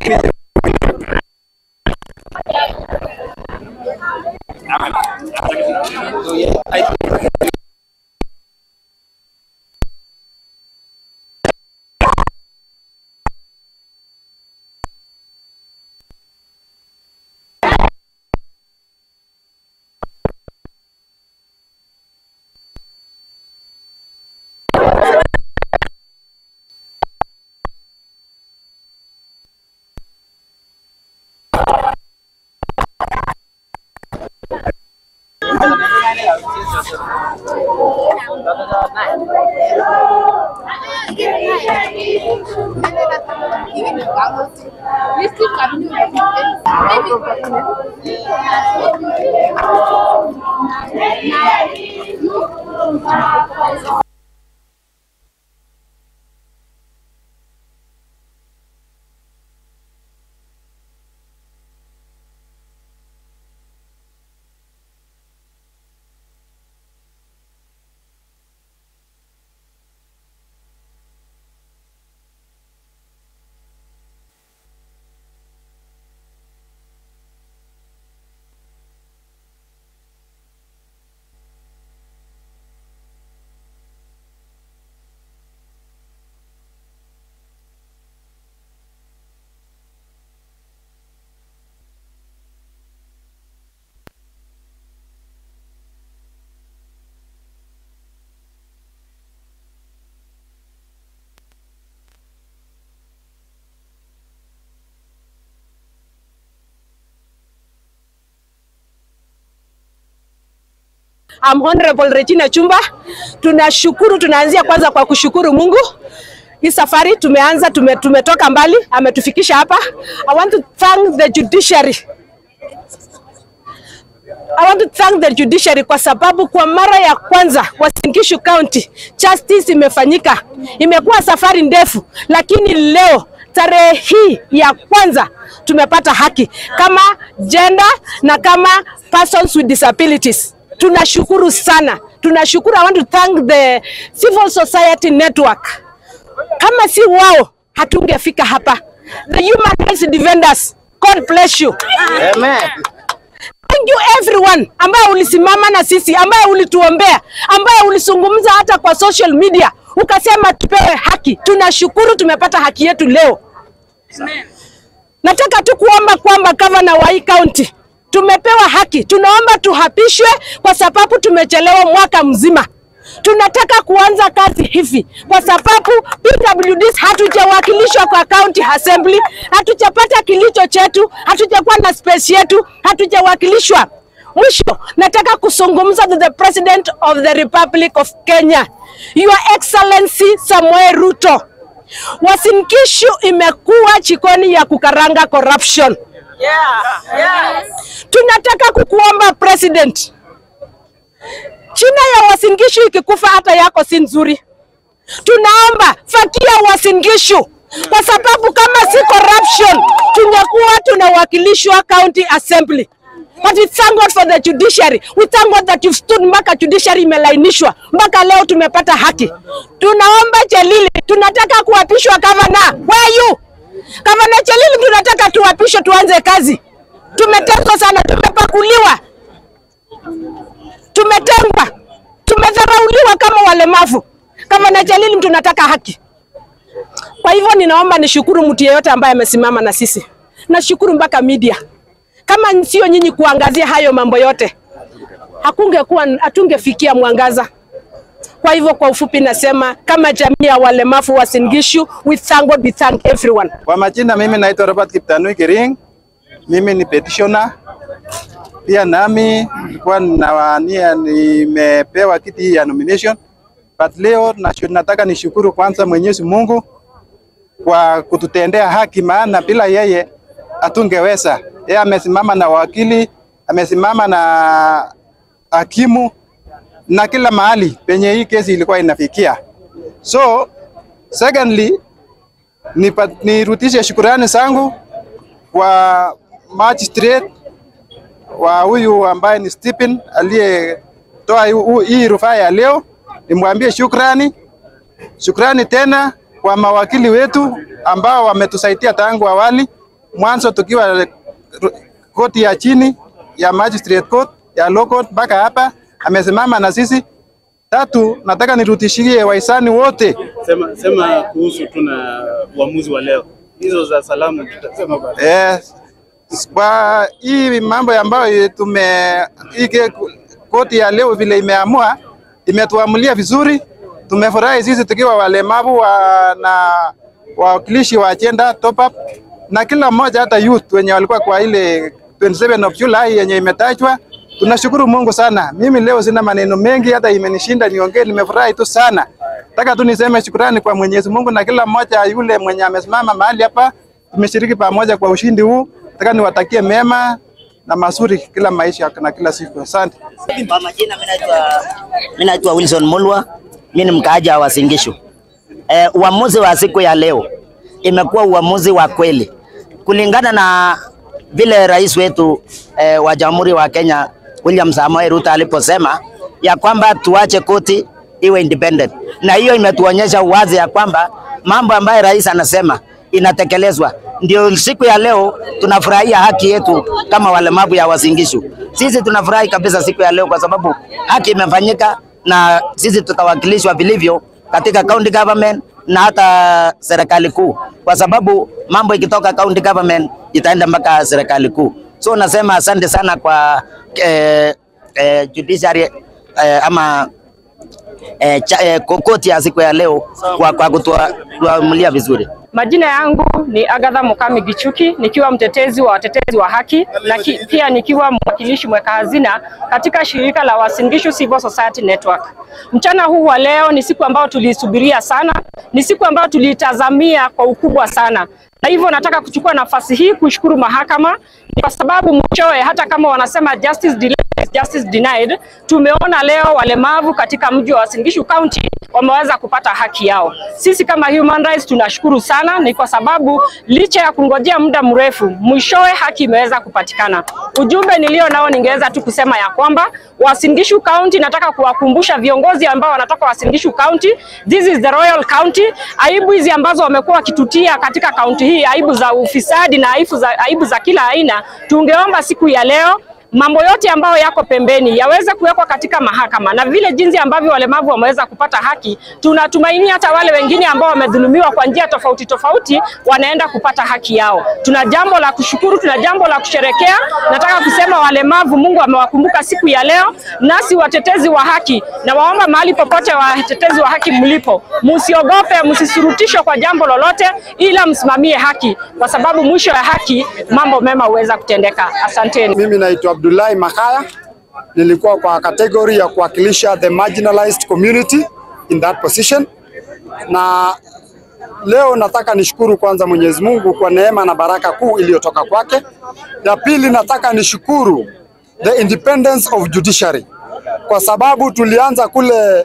I'm Honorable Regina Chumba. Tunashukuru, tunaanzia kwanza kwa kushukuru Mungu. Hii safari tumeanza, tume, tumetoka mbali, ametufikisha hapa. I want to thank the judiciary. I want to thank the judiciary kwa sababu kwa mara ya kwanza Uasin Gishu County justice imefanyika. Imekuwa safari ndefu, lakini leo tarehe hii ya kwanza tumepata haki kama gender na kama persons with disabilities. Tunashukuru sana, tunashukuru. I want to thank the civil society network. Kama si wao hatungefika hapa. The human rights defenders, God bless you. Amen. Thank you everyone ambaye ulisimama na sisi, ambaye ulituombea, ambaye ulisungumza hata kwa social media ukasema tupewe haki. Tunashukuru tumepata haki yetu leo. Nataka tu kuomba kwamba gavana wa hii county tumepewa haki, tunaomba tuhapishwe kwa sababu tumechelewa mwaka mzima. Tunataka kuanza kazi hivi kwa sababu PWDs hatujawakilishwa kwa county assembly, hatujapata kilicho chetu, hatujakuwa na space yetu, hatujawakilishwa. Mwisho, nataka kuzungumza to the President of the Republic of Kenya, Your Excellency Samoei Ruto. Uasin Gishu imekuwa jikoni ya kukaranga corruption. Tunataka kukuomba president, China ya Uasin Gishu ikikufa hata yako si nzuri. Tunaomba fakia Uasin Gishu kwa sababu kama si corruption tungekuwa tunawakilishwa county assembly. But we thank God for the judiciary. We thank God that you've stood mpaka judiciary imelainishwa mpaka leo tumepata haki. Tunaomba Chelili, tunataka kuapishwa governor. Where are you? Governor Chelili, tunataka tuapishwe tuanze kazi. Tumeteswa sana, tumepakuliwa, tumetengwa, tumedharauliwa kama walemavu. Governor Chelili, tunataka haki. Kwa hivyo ninaomba nishukuru mtu yeyote ambaye amesimama na sisi. Nashukuru mpaka media. Kama sio nyinyi kuangazia hayo mambo yote, hakungekuwa hatungefikia mwangaza. Kwa hivyo kwa ufupi nasema kama jamii ya walemavu wa Uasin Gishu, we thank God, we thank everyone. Kwa majina mimi naitwa Robert Kiptanui Kiring. Mimi ni petitioner. Pia nami nilikuwa nawania, nimepewa kiti hii ya nomination. But leo na- nataka nishukuru kwanza Mwenyezi Mungu kwa kututendea haki, maana bila yeye hatungeweza. Yeye amesimama na wakili, amesimama na hakimu na kila mahali penye hii kesi ilikuwa inafikia. So secondly, nipa- nirudishe shukurani zangu kwa magistrate wa huyu ambaye ni Stephen aliyetoa hu- hu- hii rufaa ya leo, nimwambie shukrani. Shukrani tena kwa mawakili wetu ambao wametusaidia tangu awali mwanzo tukiwa koti ya chini ya magistrate court ya low court mpaka hapa amesimama na sisi. Tatu, nataka nirudishie wahisani wote Sema, sema kuhusu tuna uamuzi wa leo, hizo za salamu tutasema baadaye. eh, kwa hii mambo ambayo tume hii ke- koti ya leo vile imeamua imetuamulia vizuri. Tumefurahi sisi tukiwa walemavu wa, na wawakilishi wa agenda top up na kila mmoja, hata youth wenye walikuwa kwa ile 27 of July yenye imetajwa. Tunashukuru Mungu sana. Mimi leo sina maneno mengi, hata imenishinda niongee. Nimefurahi tu sana. Nataka tu niseme shukrani kwa Mwenyezi Mungu na kila mmoja yule mwenye amesimama mahali hapa. Tumeshiriki pamoja kwa ushindi huu. Nataka niwatakie mema na mazuri kila maisha na kila siku. Asante. Kwa majina mimi naitwa mimi naitwa Wilson Mulwa, mimi ni mkaaji wa Singishu. Eh, uamuzi wa siku ya leo imekuwa uamuzi wa kweli kulingana na vile rais wetu eh, wa Jamhuri wa Kenya William Samoei Ruto aliposema ya kwamba tuache koti iwe independent, na hiyo imetuonyesha wazi ya kwamba mambo ambayo rais anasema inatekelezwa. Ndio siku ya leo tunafurahia haki yetu kama walemavu ya Wasingishu. Sisi tunafurahi kabisa siku ya leo kwa sababu haki imefanyika na sisi tutawakilishwa vilivyo katika county government na hata serikali kuu, kwa sababu mambo ikitoka county government itaenda mpaka serikali kuu. So nasema asante sana kwa eh, eh, judiciary eh, ama eh, cha, eh, koti ya siku ya leo kwa, kwa kutuamulia vizuri. Majina yangu ni Agatha Mukami Gichuki nikiwa mtetezi wa watetezi wa haki na ki, pia nikiwa mwakilishi mweka hazina katika shirika la Uasin Gishu Civil Society Network. Mchana huu wa leo ni siku ambayo tuliisubiria sana, ni siku ambayo tuliitazamia kwa ukubwa sana, na hivyo nataka kuchukua nafasi hii kushukuru mahakama kwa sababu mwishowe, hata kama wanasema justice delayed, justice denied, tumeona leo walemavu katika mji wa Uasin Gishu County wameweza kupata haki yao. Sisi kama Human Rights tunashukuru sana, ni kwa sababu licha ya kungojea muda mrefu, mwishowe haki imeweza kupatikana. Ujumbe nilio nao ningeweza tu kusema ya kwamba Uasin Gishu County, nataka kuwakumbusha viongozi ambao wanatoka Uasin Gishu County, this is the Royal County. Aibu hizi ambazo wamekuwa wakitutia katika kaunti hii, aibu za ufisadi na aibu za, aibu za kila aina, tungeomba siku ya leo mambo yote ambayo yako pembeni yaweze kuwekwa katika mahakama, na vile jinsi ambavyo walemavu wameweza kupata haki, tunatumaini hata wale wengine ambao wamedhulumiwa kwa njia tofauti tofauti wanaenda kupata haki yao. Tuna jambo la kushukuru, tuna jambo la kusherekea. Nataka kusema walemavu, Mungu amewakumbuka siku ya leo, nasi watetezi wa haki, na waomba mahali popote watetezi wa haki mlipo, msiogope, msisurutishwe kwa jambo lolote, ila msimamie haki, kwa sababu mwisho ya haki mambo mema huweza kutendeka. Asanteni. Mimi naitwa Abdullahi Makaya, nilikuwa kwa kategori ya kuwakilisha the marginalized community in that position, na leo nataka nishukuru kwanza Mwenyezi Mungu kwa neema na baraka kuu iliyotoka kwake. Ya pili, nataka nishukuru the independence of judiciary kwa sababu tulianza kule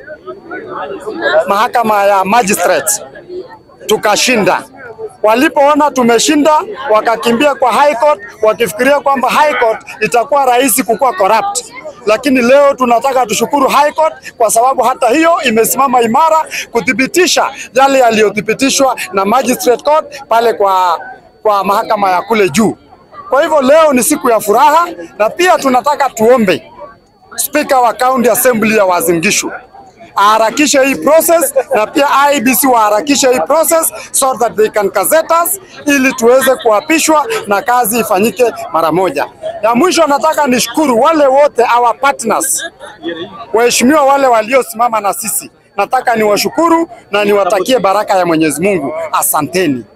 mahakama ya magistrates tukashinda. Walipoona tumeshinda, wakakimbia kwa high court, wakifikiria kwamba high court itakuwa rahisi kukuwa corrupt. Lakini leo tunataka tushukuru high court kwa sababu hata hiyo imesimama imara kuthibitisha yale yaliyothibitishwa na magistrate court pale kwa, kwa mahakama ya kule juu. Kwa hivyo leo ni siku ya furaha, na pia tunataka tuombe Spika wa County Assembly ya Uasin Gishu aharakishe hii process na pia IBC waharakishe hii process so that they can gazette us ili tuweze kuapishwa na kazi ifanyike mara moja. Ya mwisho nataka nishukuru wale wote our partners, waheshimiwa wale waliosimama na sisi, nataka niwashukuru na niwatakie baraka ya Mwenyezi Mungu. Asanteni.